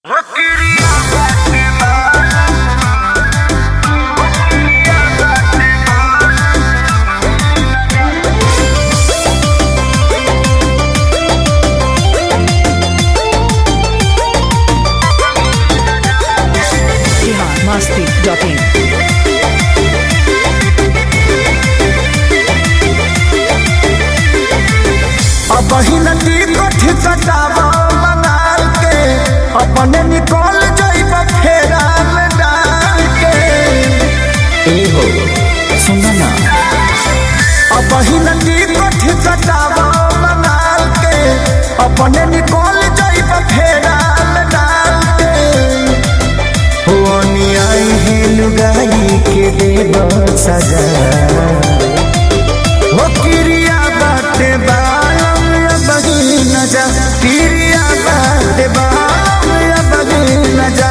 biharmasti.in अब हिलती कथी कटावा मनाल के अपने निकल जाइब फेरा में डाल के ए हो सुना ना अब हिलती कथी कटावा मनाल के अपने निकल जाइब फेरा में डाल के हो आई है लुगाई के देव सजा हो किरिया बाटे बालम या बगी न जा किरिया बाटे बालम या बगी न जा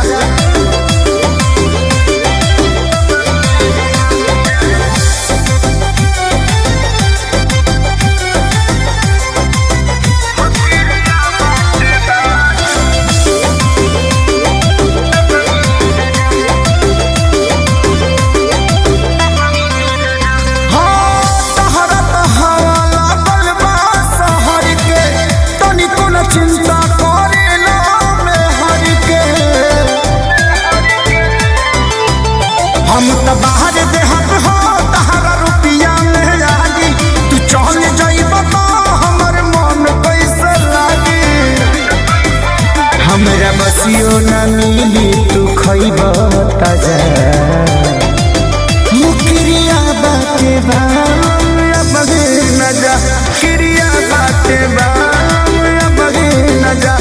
हो तहरा तहरा लागल बा शहर के तनिको न चिंता करे ना में हर के हम त बाहर देहत हो तहरा रुपिया में लागी तू चल जाइब तो हमर मन कैसे लागी हमरा बसियो न मिली तू खइब ताजा मुकरिया बाटे बाम या बगे न जा किरिया बाटे बाम या बगे न जा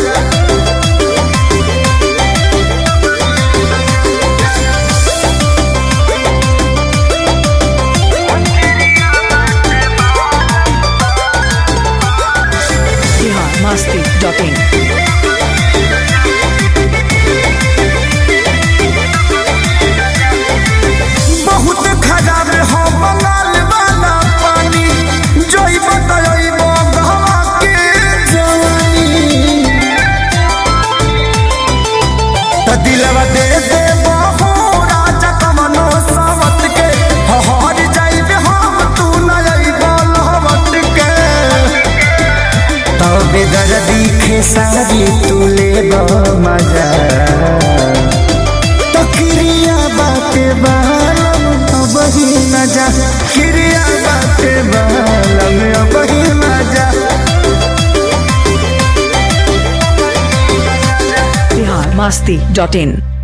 biharmasti.in बहुत खराब हो बंगाल वाला पानी जोइब तयब गहवा के जवानी त दिलवा दे दे बहु राजा कमनो सावत के हहर जाइब हम तू न अइब लहवत के तबे दर्दी खेसारी तू लेब मजा तो क्रिया बाटे बालम अब ही न जा क्रिया बाटे बालम अब ही न जा biharmasti.in